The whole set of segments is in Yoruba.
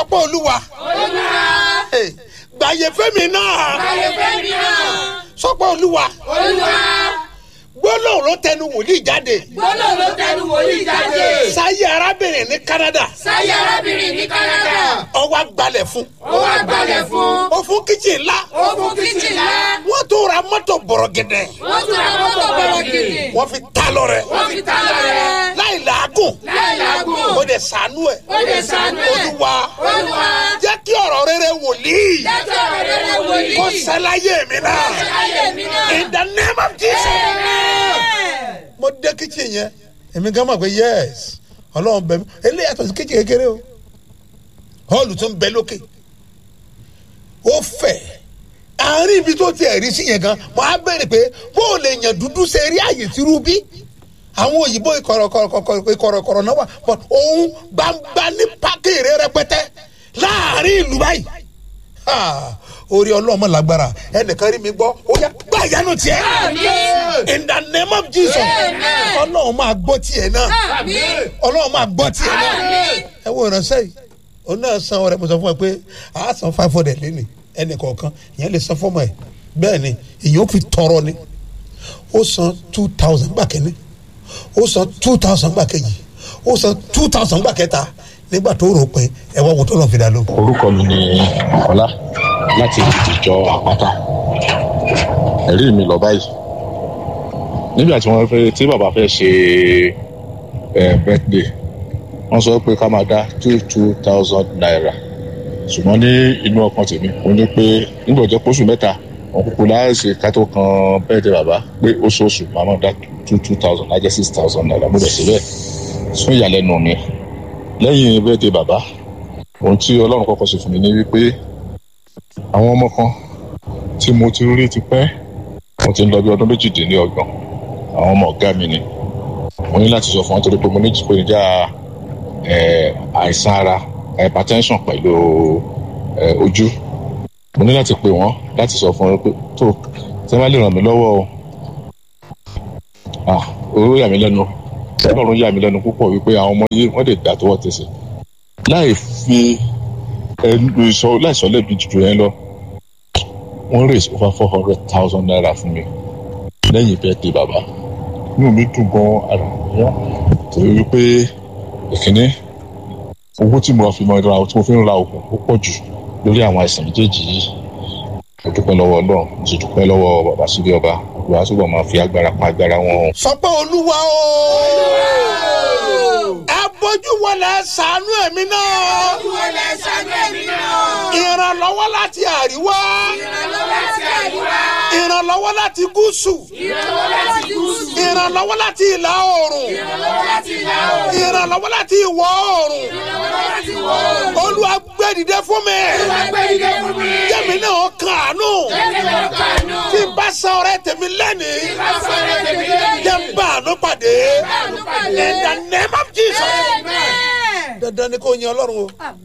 pé olúwa Eh, gbàyè fẹ́mi náà Ayẹ̀fẹ́mi náà. sọ pé olúwa Olúwa. gbólóhùn ló tẹnu wòlíì jáde Gbọ́dọ̀ ló tẹnu wòlíì jáde. sáyé arábìnrin ní Canada Sáyé arábìnrin ní Canada. ọwọ́ gbalẹ̀ fún Ó wá gbalẹ̀ fún. ó fún kíchìn ńlá Ó fún kíchìn ńlá. wọ́n tó ra mọ́tò bọ̀rọ̀gẹ̀dẹ̀ Wọ́n tún ra mọ́tò bọ̀rọ̀ gidi. wọ́n fi ta lọ́rẹ̀ Wọ́n fi ta lọ́rẹ̀. láì làágùn Láì làágùn. ó dẹ̀ sànú ẹ̀ Ó lè ṣàánú ẹ̀. olúwa Olúwa. jẹ́ kí ọ̀rọ̀ rere wòlíì Jẹ́jọ́ rere wòlíì. kó ṣẹláyé mi náà Ayé mi náà. in the name of Jesus. Amen. mo dé kíchìn yẹn èmi gan mọ̀ pé yes ọlọ́run bẹ̀ mí eléyìí yàtọ̀ sí kíchìn kékeré o họ́ọ̀lù tó ń bẹ lókè ó fẹ̀ àárín ibi tó ti ẹ̀rí sí yẹn gan mo á bẹ̀rẹ̀ pé bó o lè yàn dúdú ṣe rí àyè tí rú bí àwọn òyìnbó ìkọ̀rọ̀kọ̀rọ̀ náà wà but òun gbangba ní pákèrè rẹpẹtẹ láàárín ìlú báyìí Ha! orí ọlọ́mọ lágbára ẹnìkan rí mi gbọ́ ó yá gbá ìyanu tiẹ̀ in the name of Jesus Amen. ọlọ́run máa gbọ́ tiẹ̀ náà Àmín. ọlọ́run máa gbọ́ tiẹ̀ náà Àmín. ẹ wo ìránṣẹ́ yìí òun náà san ọrẹ mo sọ fún ẹ pé a san five hundred lẹ́nì ẹnì kọ̀ọ̀kan ìyẹn lè san fọ́mọ ẹ̀ bẹ́ẹ̀ ni ìyẹn ó fi tọrọ ni ó san two thousand gbà kínní ó san two thousand gbà kejì ó san two thousand gbà kẹta nígbà tó rò pé ẹ wá wo tó lọ́ọ́ fi dà ló. orúkọ mi ni ọlá láti ìdìjọ àpáta ẹ̀rí mi lọ báyìí nígbà tí wọ́n fẹ́ tí bàbá fẹ́ ṣe ẹ̀ birthday wọ́n sọ pé ká máa dá two two thousand naira ṣùgbọ́n ní inú ọkàn tèmi mo ní pé nígbà jẹ́ pósù mẹ́ta wọn kúkú láàṣẹ ká tó kan birthday bàbá pé oṣooṣù máa máa dá two two thousand lájẹ́ six thousand naira mo bẹ̀ síbẹ̀ fún ìyàlẹ́nu mi lẹ́yìn birthday bàbá ohun tí ọlọ́run kọ́kọ́ ṣe fún mi ní wípé àwọn ọmọ kan tí mo ti rí ti pẹ́ mo ti ń lọ bí ọdún méjìdínlọ́gbọ̀n àwọn ọmọ ọ̀gá mi ni mo ní láti sọ fún wọn torí pé mo ní ìpèníjà eh, àìsàn ara hypertension pẹ̀lú eh, ojú mo ní láti pè wọ́n láti sọ fún wọn pé tó tí wọ́n bá lè ràn mí lọ́wọ́ o ah owó yà mí lẹ́nu ọlọ́run yà mí lẹ́nu púpọ̀ wípé àwọn ọmọ yìí wọ́n lè dà tọwọ́ tẹsẹ̀ láì fi ẹnu ìsọ láì sọ lẹ́bi jù yẹn lọ wọ́n raise over four hundred thousand naira fún mi lẹ́yìn birthday bàbá inú mi dùn gan ara mi yá torí wípé ìkíní owó tí mo fi mọ ra tí mo fi ń ra oògùn ó pọ̀ jù lórí àwọn àìsàn méjèèjì yìí mo dúpẹ́ lọ́wọ́ ọlọ́run mo sì dúpẹ́ lọ́wọ́ bàbá sílé ọba olùwà túbọ̀ máa fi agbára pa agbára wọn. sọ pé olúwa o ẹ bójú wọlé ṣàánú ẹ̀mí náà Wọlé ṣàánú ẹ̀mí náà. ìrànlọ́wọ́ láti àríwá Ìrànlọ́wọ́ láti àríwá. ìrànlọ́wọ́ láti gúúsù Ìrànlọ́wọ́ láti gúúsù. ìrànlọ́wọ́ láti ìlà oòrùn Ìrànlọ́wọ́ láti ìlà oòrùn. ìrànlọ́wọ́ láti ìwọ̀ oòrùn Ìrànlọ́wọ́ láti ìwọ̀ oòrùn. olúwa gbé dìde fún mi Olúwa gbé ìdè fún mi. jẹ́mi náà kàánú Jẹ́mi náà kàánú. tí n bá san ọrẹ tèmi lẹ́nìí Bá sọ̀rọ̀ tèmi lẹ́yìn. jẹ́ n bá àánú pàdé àánú pàdé. in the name of Jesus Amen. dandan ni kò yin ọlọ́run o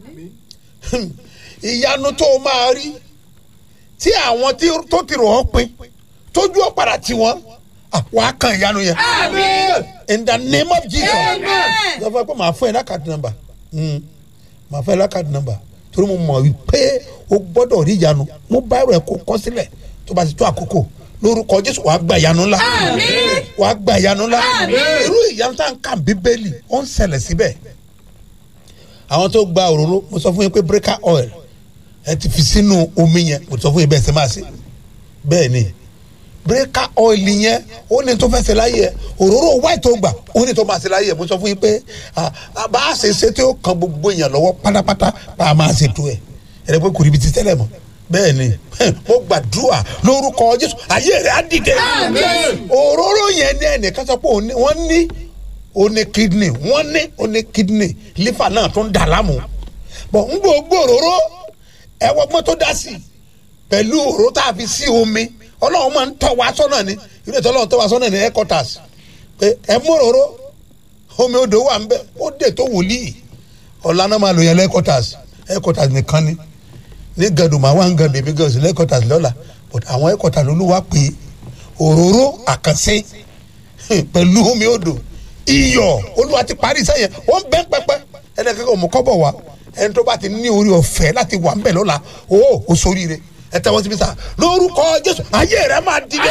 ìyanu tó o máa rí tí àwọn tí tó ti rò ọ́ pin tójú ó padà tì wọ́n ah, wàá kan ìyanu yẹn Amen. in the name of Jesus Amen. sọ fún ẹ pé màá fún ẹ lákàtí nọ́mbà Mm. màá fún ẹ lákàtí nọ́mbà torí mo mọ̀ wípé o gbọ́dọ̀ rí ìyanu mo bá ẹ̀rọ ẹ̀ kó kọ́ sílẹ̀ tó bá ti tó àkókò lórúkọ Jésù wàá gba ìyanu ńlá Àmín. wàá gba ìyanu ńlá Àmín. irú ìyanu tá à ń kà bíbélì ó ń ṣẹlẹ̀ síbẹ̀ àwọn tó gba òróró mo sọ fún yín pé breaker oil ẹ ti fi sínú omi yẹn mo sọ fún yín bẹ́ẹ̀ ṣe máa ṣe bẹ́ẹ̀ ni breaker oil yẹn ó ní tó fẹ́ ṣe láyé ẹ òróró white tó gbà ó ní tó máa ṣe láyé ẹ mo sọ fún yín pé ah, ah, bá a ṣe ṣe tí ó kan gbogbo èèyàn lọ́wọ́ pátápátá bá a máa ṣe tó ẹ̀ ẹ̀rẹ́ pé kò ríbi ti tẹ́lẹ̀ mọ́ bẹ́ẹ̀ ni mo gbàdúrà lórúkọ Jésù ayé rẹ̀ á dìde Àmín. òróró yẹn ní ẹnìkan sọ pé òun ní- wọ́n ní ó ní kidney wọ́n ní ó ní kidney liver náà tó ń dà láàmú bọ̀ ń gbogbo òróró ẹ̀wọ̀gbọ́n tó dá sí i pẹ̀lú òróró tá a fi sí omi ọlọ́run máa ń tọ́ wa sọ́nà ni ilé ìtọ́ ọlọ́run tọ́ wa sọ́nà ní headquarters pé ẹ mú òróró omi odò wà ń bẹ ó dè tó wòlíì ọ̀la náà máa lò yẹn headquarters headquarters nìkan ni ní gàdùn máa wá ń gàdùn èmi gàdùn sí headquarters lọ́la but àwọn headquarters olúwa pé òróró àkànṣe pẹ̀lú omi odò iyọ̀ olúwa ti parí iṣẹ́ yẹn wọ́n bẹ́ pẹ́pẹ́ ẹnìkan kò mú kọ́bọ̀ wá ẹni tó bá ti ní orí ọ̀fẹ́ láti wà ńbẹ̀ lọ́la o ò sóríire ẹ tẹ́wọ́ síbi sá lórúkọ jésù ayé rẹ máa dìde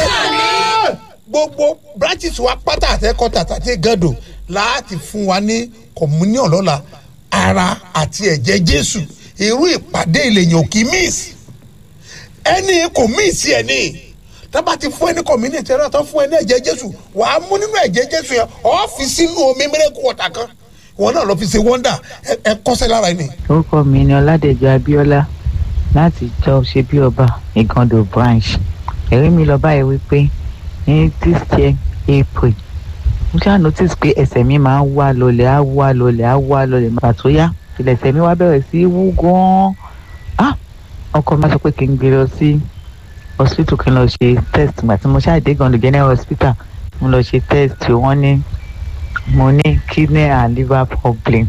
gbogbo branches wa pátá àtẹ́kọ́tà àti gàdò láti fún wa ní communion lọ́la ara àti ẹ̀jẹ̀ jésù irú ìpàdé ìlẹ̀yìn òkì miss ẹni kò miss ẹ̀ ní tábà ti fún ẹni community ẹ̀rọ tó fún ẹni ẹ̀jẹ̀ jésù wàá mú nínú ẹ̀jẹ̀ jésù yẹn ọ́ fi sínú omi mẹ́rẹ́kù ọ̀tà kan wọn náà lọ fi ṣe wọ́ndà ẹ kọ́sẹ́ lára ẹni. orúkọ mi ni ọládẹjọ abíọ́lá láti jọ ṣe bí ọba ìgàndò branch ẹ̀rí mi lọ báyìí wípé ní this year april mo ṣáà notice pé ẹsẹ̀ mi máa ń wá lọlẹ̀ á wá lọlẹ̀ á wá lọlẹ̀ nígbà tó yá ilẹ̀ ẹsẹ̀ mi wá bẹ̀rẹ̀ sí í wú gan-an ah ọkọ mi sọ pé kí n gbé lọ sí hospital kí n lọ ṣe test ìgbà tí mo ṣáà dé gàndò general hospital mo lọ ṣe test wọ́n ní mo ní kidney and liver problem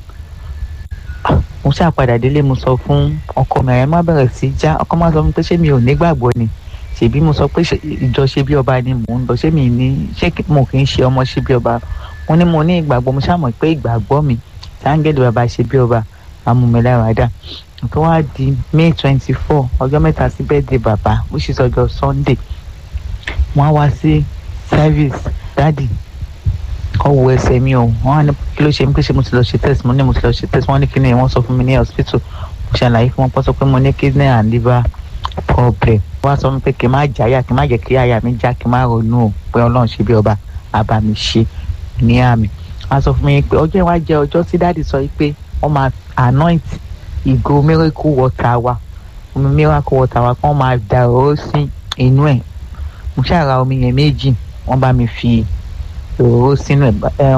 mo ṣáà padà délé mo sọ fún ọkọ mi àyẹ̀mọ́ bẹ̀rẹ̀ sí já ọkọ máa sọ fún mi pé ṣé mi ò nígbàgbọ́ ni ṣèbí mo sọ pé ìjọ ṣe bí ọba ni mò ń lọ ṣé mi ní ṣé mo kì í ṣe ọmọ ṣe bí ọba mo ní mo ní ìgbàgbọ́ mo ṣáà mọ̀ pé ìgbàgbọ́ mi sáńgẹ́lì bàbá ṣe bí ọba amúmiláradá tó wá di may twenty four ọjọ́ mẹ́ta sí birthday bàbá which is ọjọ́ sunday wọ́n á wá sí service dáàdì ọwọ ẹsẹ mi o wọn á ní kí ló ṣe mí pé ṣe mo ti lọ ṣe test mo ní mo ti lọ ṣe test wọn ní kí ni wọn sọ fún mi ní hospital mo ṣàlàyé fún wọn pọ́ sọ pé mo ní kidney and liver problem wọn á sọ fún mi pé kí n má jáyà kí n má jẹ́ kí àyà mi já kí n má ronú o pé ọlọ́run ṣe bí ọba àbá mi ṣe ní àmì wọn á sọ fún mi pé ọjọ́ ìwà jẹ́ ọjọ́ tí dáàdì sọ pé wọ́n máa anoint ìgò miracle water wa omi miracle water wa kí wọ́n máa dà ó sí inú ẹ̀ mo ṣàrà omi yẹn méjì wọ́n bá mi fi òróró sínú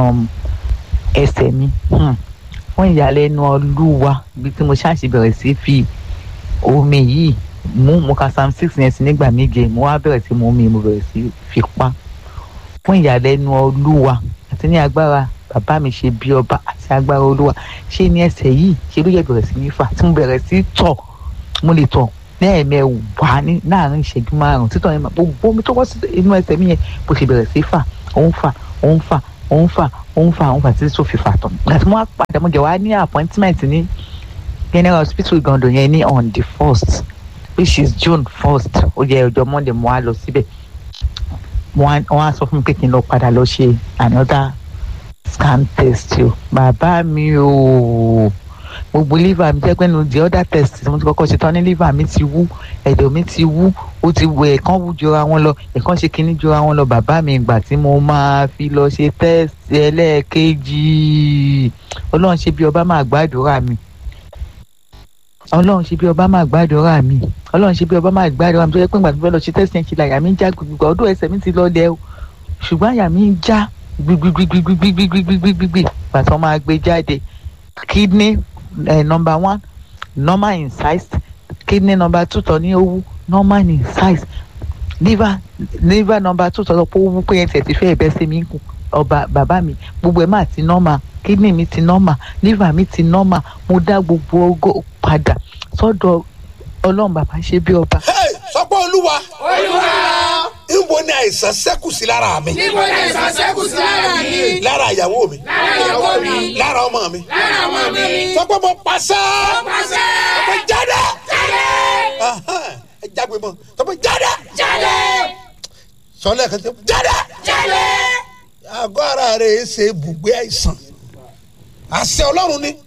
ẹsẹ̀ mi fún ìyàlẹ́nu ọlúwa ibi tí mo ṣáàṣì bẹ̀rẹ̀ sí fi omi yìí mú mo ka psalm six yẹn sí nígbà méje mo wá bẹ̀rẹ̀ sí mu omi mo bẹ̀rẹ̀ sí fi pa fún ìyàlẹ́nu ọlúwa àti ní agbára bàbá mi ṣe bí ọba àti agbára olúwa ṣé ní ẹsẹ̀ yìí ṣe ló yẹ bẹ̀rẹ̀ sí ní fà tí mo bẹ̀rẹ̀ sí tọ̀ mo lè tọ̀ lẹ́ẹ̀mẹwàá ní láàrin ìṣẹ́jú márùn-ún títọ̀ yẹn gbogbo omi tó wọ́ sí inú ẹsẹ̀ mi yẹn bó ṣe bẹ̀rẹ̀ sí fà òun fà òun fà òun fà òun fà òun fà títí tó fi fà tán àti mo wá padà mo jẹ wá ní appointment ní general hospital Igando yẹn ní on the first which is June first ó jẹ ọjọ́ Monday mo wá lọ síbẹ̀ wọ́n á sọ fún mi pé kí n lọ padà lọ ṣe another scan test o bàbá mi o gbogbo liver mi jẹ́ pé nu the other test tí mo ti kọ́kọ́ ṣe tán ní liver mi ti wú ẹ̀dọ̀ mi ti wú ó ti wọ ẹ̀kan wú jọra wọn lọ ẹ̀kan ṣe kínní jọra wọn lọ bàbá mi ìgbà tí mo máa fi lọ ṣe test ẹlẹ́ẹ̀kejì ọlọ́run ṣe bí ọba máa gbàdúrà mi ọlọ́run ṣe bí ọba máa gbàdúrà mi ọlọ́run ṣe bí ọba máa gbàdúrà mi tó yẹ pé ìgbà tí mo fẹ́ lọ ṣe test yẹn ṣe làyà mi ń já gbogbo ọdún ẹsẹ̀ mi ti lọlẹ̀ o ṣùgbọ́n àyà mi ń já gbigbigbigbigbigbigbigbigbigbi pàtó máa gbé jáde kidney uh, number one normal in size kidney number two tọ ní owó normal in size liver liver number two tọ lọ pé owó pé yẹn tẹ̀ ti fẹ́ ẹ̀bẹ́ sí mi kù ọba bàbá mi gbogbo ẹ̀ máa ti normal kidney mi ti normal liver mi ti normal mo dá gbogbo ogo padà sọ́dọ̀ ọlọ́run bàbá ṣe bí ọba. sọpọ́ olúwa olúwa níbo ni àìsàn ṣẹ́kù sí lára mi níbo ni àìsàn ṣẹ́kù sí lára mi lára ìyàwó mi lára ìyàwó mi lára ọmọ mi lára ọmọ mi sọpọ́ mo pàṣẹ pàṣẹ mo jáde jáde Ahan, ẹ jágbe mọ́ sọpọ́ jáde jáde sọlẹ̀ kan tẹ jáde jáde àgọ́ ara rẹ̀ ṣe ibùgbé àìsàn àṣẹ ọlọ́run ni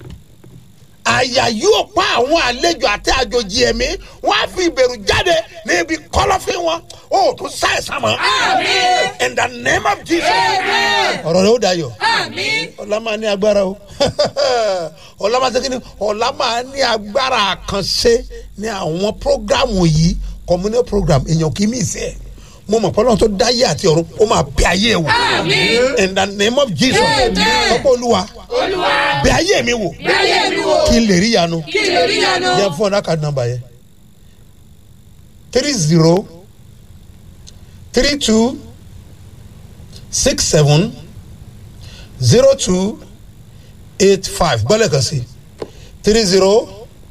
àyà yóò pa àwọn àlejò àti àjòjì ẹ̀mí wọ́n á fi ìbẹ̀rù jáde níbi kọ́lọ́fín wọn ó tún ṣàìsàn mọ́. àmín in the name of jesus. Amen. ọ̀rọ̀ rẹ̀ ó dayọ̀ àmín ọ̀la máa ní agbára o ọ̀la máa ṣe kí ni ọ̀la máa ní agbára àkànṣe ní àwọn prógrámù yìí communal program èèyàn kì í mí ìsẹ́ ẹ̀ mo mọ̀ pọ́nlọ́n tó dáyé àti ọ̀run ó máa bẹ ayé ẹ̀ wò àmín in the name of jesus Amen. ọ̀pọ̀ olúwa olúwa bẹ ayé mi wò bẹ́ẹ̀ mi wò kí n lè rí yanu kí n lè rí yanu yẹ fún ọ̀nà card number yẹ three zero three two six seven zero two eight five gbọ́dọ̀ kan sí three zero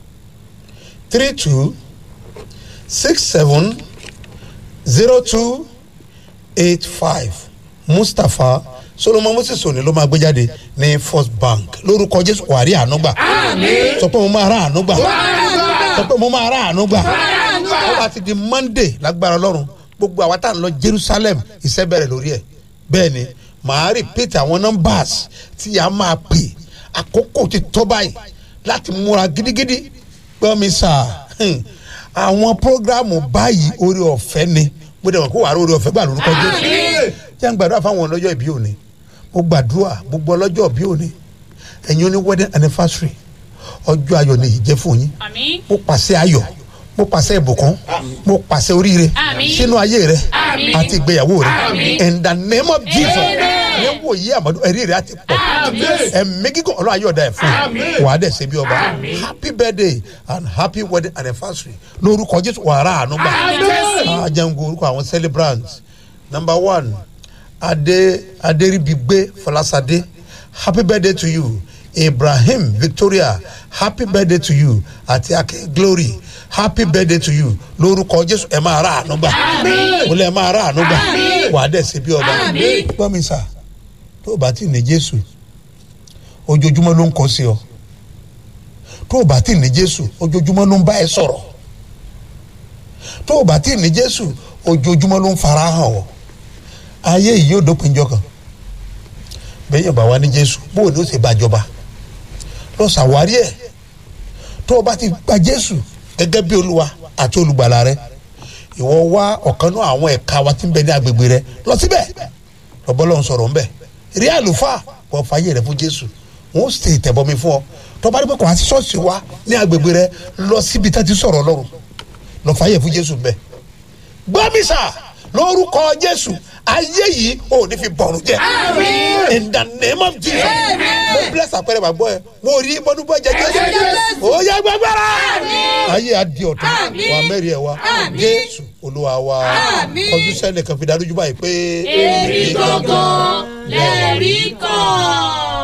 three two six seven zero two eight five mustapha solomon moses òní ló máa gbé jáde ní first bank lórúkọ jésù wàrí ànúgbà sọ pé mo máa rà ànúgbà sọ pé mo máa rà ànúgbà ó bá ti di monday lágbára ọlọ́run gbogbo àwa tá à ń lọ jerusalem iṣẹ́ bẹ̀rẹ̀ lórí ẹ̀ bẹ́ẹ̀ ni màá repeat àwọn numbers tí a máa pè àkókò ti tó báyìí láti múra gidigidi gbọ́ mi sà hmm, àwọn programu báyìí orí ọ̀fẹ́ ni mo dẹ̀ mọ̀ kó wàá rí orí ọ̀fẹ́ gbà lórúkọ jésù jẹ́ ń gbàdúrà fáwọn ọlọ́jọ́ ìbí òní mo gbàdúrà gbogbo ọlọ́jọ́ ìbí òní ẹ̀yin oní wedding anniversary ọjọ́ ayọ̀ ni ìjẹ́ fún yín Àmín. mo pàṣẹ ayọ̀ mo pàṣẹ ìbùkún mo pàṣẹ oríire Àmín. sínú ayé rẹ Àmín. àti ìgbéyàwó rẹ Àmín. in the name of jesus ní wò yí àmọ́dú ẹ̀rí rẹ àti pọ̀ ẹ̀mí gígùn ọlọ́run ayé ọ̀dà ẹ̀ fún yín wàá dẹ̀ ṣe bí ọba happy birthday and happy wedding anniversary lórúkọ jésù wàrà àánú gbà ajango orúkọ àwọn celebrants number one adé adéribigbe fọlásadé happy birthday to you ibrahim victoria happy birthday to you àti akin glory happy birthday to you lórúkọ jésù ẹ máa rà àánú gbà mo lẹ máa rà àánú gbà wàá dẹ̀ ṣe bí ọba gbọ́ mi sà tó o bá ti ní jésù ojoojúmọ́ ló ń kọ́ sí ọ tó o bá ti ní jésù ojoojúmọ́ ló ń bá ẹ sọ̀rọ̀ tó o bá ti ní jésù ojoojúmọ́ ló ń fara hàn ọ ayé yìí yóò dópin jọ kan bẹ́ẹ̀yàn bá wà ní jésù bó o ní o ṣe bá jọba lọ ṣàwárí ẹ̀ tó o bá ti gba jésù gẹ́gẹ́ bí olúwa àti olùgbàlà rẹ ìwọ wá ọ̀kan náà àwọn ẹ̀ka wa tí ń bẹ ní agbègbè rẹ lọ síbẹ̀ lọ́bọ́lọ́hún sọ̀rọ̀ ńbẹ̀ rí àlùfáà wọ́n fàyè rẹ fún jésù wọ́n sì tẹ̀bọmi fún ọ tọ́ba rí pé kò wá sí ṣọ́ọ̀ṣì wa ní agbègbè rẹ lọ síbi tá ti sọ̀rọ̀ ọlọ́run lọ fàyè fún jésù ńbẹ̀ gbọ́mísà lórúkọ jésù ayé yìí ò ní fi bọ̀rùn jẹ in the name of jesus mo bless àpẹẹrẹ bàbá ẹ mo rí bọ́dúbọ́ jẹ jésù ó yẹ gbẹgbẹrẹ ayé adi ọ̀tún wà mẹ́rin ẹ̀ wá jésù olúwa wa ọdún sẹ́nìkan fi darújú báyìí pé èmi gangan lẹ́rìí kan.